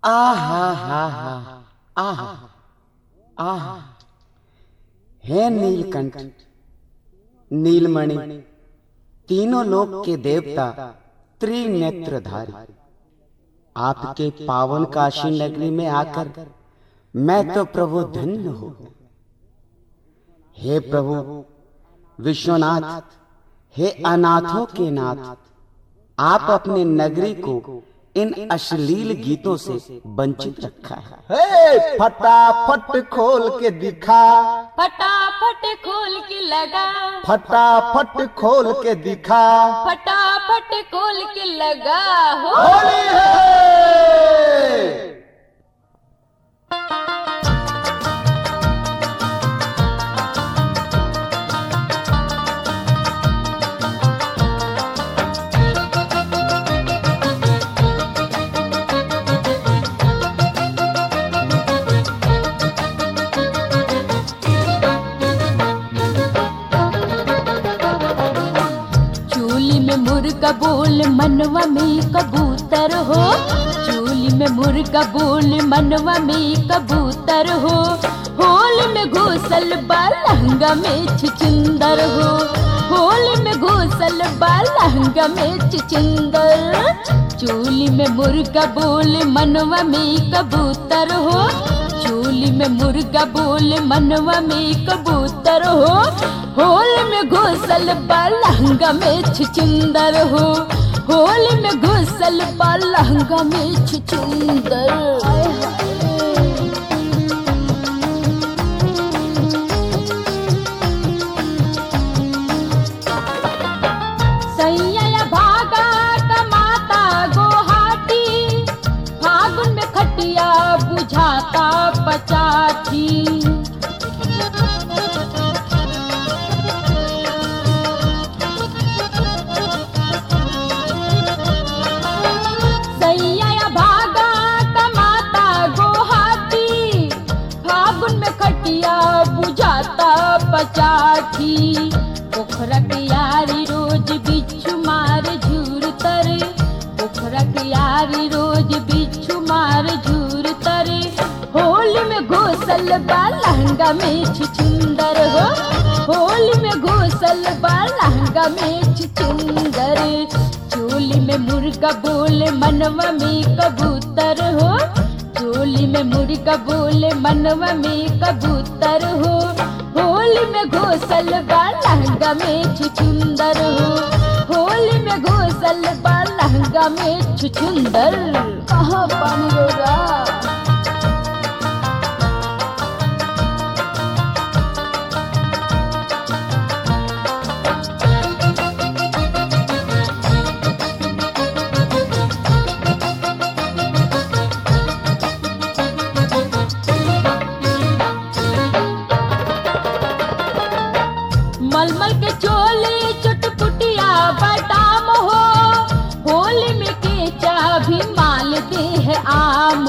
आहा हा हा आहा आहा हे नीलकंठ नीलमणि तीनों लोक के देवता त्रिनेत्रधारी आपके पावन काशी नगरी में आकर मैं तो प्रभु धन्य हो हे प्रभु विश्वनाथ हे अनाथों के नाथ आप अपने नगरी को इन अश्लील गीतों से वंचित रखा है हे फटाफट खोल के दिखा फटाफट खोल के लगा फटाफट खोल के दिखा फटाफट खोल के लगा हो होली है चूली में मुर्गा बोल मनवा में कबूतर हो चूली में मुर्गा बोल मनवा में कबूतर हो होल में घोसल बा लहंगा में छिचिंदर हो होल में घोसल बा लहंगा में छिचिंदर चूली में मुर्गा बोल मनवा में कबूतर हो चूली में मुर्गा बोल मनवा में कबूतर हो होल में घोसल बा लहंगा में छिचिंदर हो होल में घोसल बा लहंगा में छिचिंदर आय हाय। सैया भागा कमाता गोहाटी फागुन में खटिया बुझाता पचाठी सैया भागा कमाता गोहाटी फागुन में खटिया बुझाता पचाठी पोखरा के यारी रोज बिच्छू मार झूर तर पोखरा के यारी रोज बिच्छू मार झूर तर होली में घोसल बा लहंगा में छिचुंदर हो होली में घोसल बा लहंगा में छिचुंदर चोली में मुर्गा बोले मनवा में कबूतर हो चोली में मुर्गा बोले मनवा में कबूतर हो होली में घोसल बा लहंगा में छुचुंदर हो होली में घोसल बा लहंगा में छुचुंदर कहाँ पानी होगा मलमल के चोली चुटपुटिया बदाम हो होली में केचा भी माल दे है आम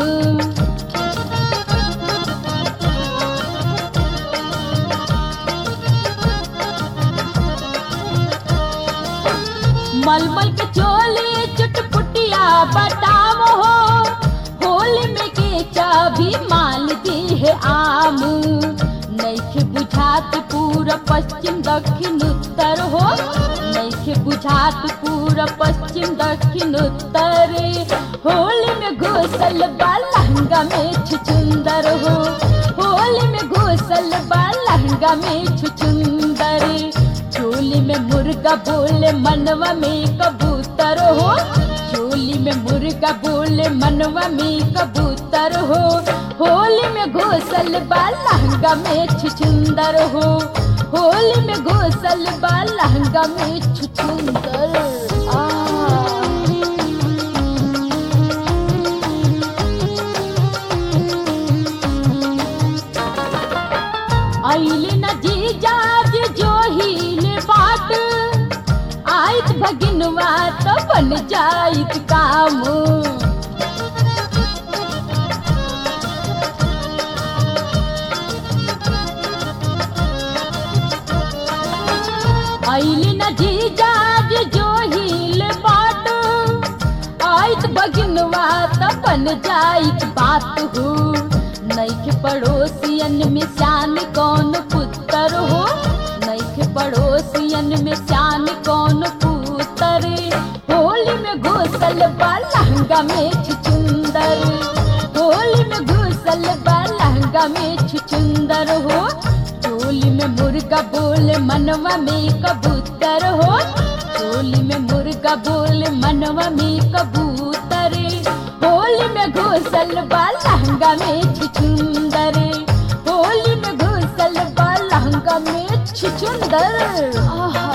मलमल के चोली चुटपुटिया बदाम हो होली में केचा भी माल दे है आम नैखे बुझात पूरा पश्चिम दक्षिण उत्तर हो नैखे बुझात पूरा पश्चिम दक्षिण उत्तर होली में घोसल बा लहंगा में छुचुंदर हो होली में घोसल बा लहंगा में छुचुंदर चोली में मुर्गा बोले मनवा में कबूतर हो चोली में मुर्गा बोले मनवा में कबूतर हो होली में घोसल बा लहंगा में छुचुंदर हो होली में घोसल बा लहंगा में छुचुंदर आ आइल न जीजाज जो हिले बाट आइत भगिनवा तो बन जाइत काम आइल न जीजाज जो हिले बाट आइत भगिनवा त त बन जाई बात हो नैखे पड़ोसियन में शान कौन पुत्र हो नैखे पड़ोसियन में शान कौन पुत्र होली में घुसल बा लहंगा में छुचुंदर होली में घुसल बा लहंगा में छुचुंदर हो चोली में मुर्गा बोले मनवा में कबूतर हो चोली में मुर्गा बोले मनवा में कबूतर होली में घुसल बा लहंगा में छुचुंदर होली में घुसल बा लहंगा में छुचुंदर आहा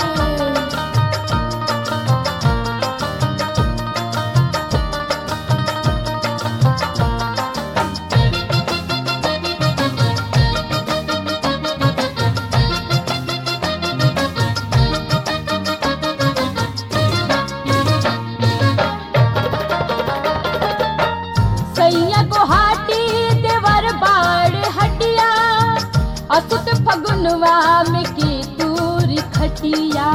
सैया गुहाटी देवर बाड़ हटिया असुत फगुनवा में की दूर खटिया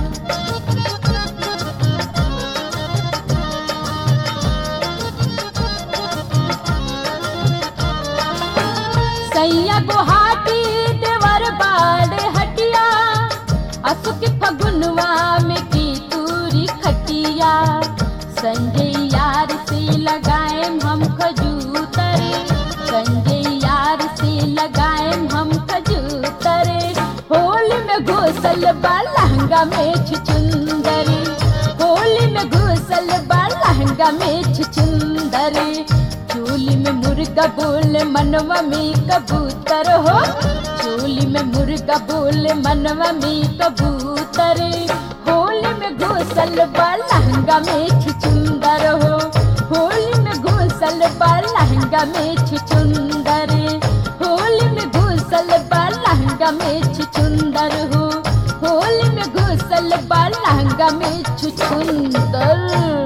सैया गुहाटी देवर बाड़ हटिया असुक फगुनवा में की दूरी खटिया संजय यार से लगाए हम खजूतर संजय यार से लगाए हम खजूतर होली में घुसल बा लहंगा में छुचुंदर होली में घुसल बा लहंगा में छुचुंदर चोली में मुर्गा बोल मनवा में कबूतर हो चोली में मुर्गा बोल मनवा में कबूतर होली में घुसल बा लहंगा में छुचुंदर हो होली में घुसल बा लहंगा में छुचुंदर होली में घुसल बा लहंगा में छुचुंदर हो होली में घुसल बा लहंगा में छुचुंदर